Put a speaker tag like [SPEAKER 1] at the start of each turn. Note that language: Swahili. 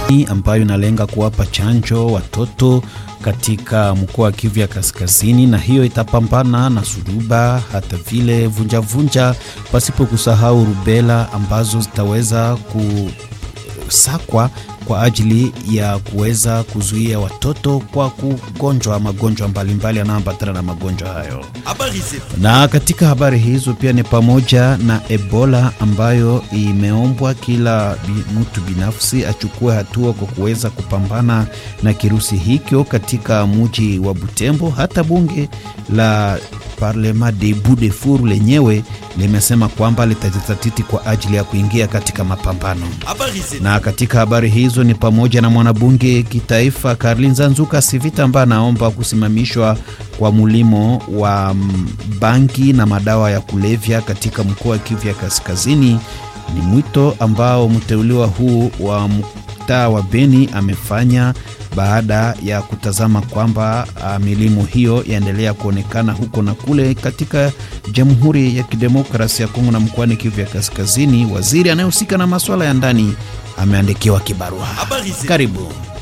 [SPEAKER 1] ambayo inalenga kuwapa chanjo watoto katika mkoa wa Kivu ya Kaskazini, na hiyo itapambana na suruba hata vile vunjavunja, pasipo kusahau rubela ambazo zitaweza kusakwa kwa ajili ya kuweza kuzuia watoto kwa kugonjwa magonjwa mbalimbali yanayoambatana na magonjwa hayo. Na katika habari hizo pia ni pamoja na Ebola ambayo imeombwa kila mtu binafsi achukue hatua kwa kuweza kupambana na kirusi hicho katika mji wa Butembo. Hata bunge la Parlema Debout de Fur lenyewe limesema kwamba litajitatiti kwa ajili ya kuingia katika mapambano. Na katika habari hizo ni pamoja na mwanabunge kitaifa Karlinza Nzuka Sivita ambaye anaomba kusimamishwa kwa mulimo wa bangi na madawa ya kulevya katika mkoa wa Kivu ya Kaskazini. Ni mwito ambao mteuliwa huu wa mtaa wa Beni amefanya baada ya kutazama kwamba milimo hiyo yaendelea kuonekana huko na kule katika Jamhuri ya Kidemokrasia ya Kongo na mkoani Kivu ya Kaskazini. Waziri anayehusika na masuala ya ndani ameandikiwa kibarua. Karibu.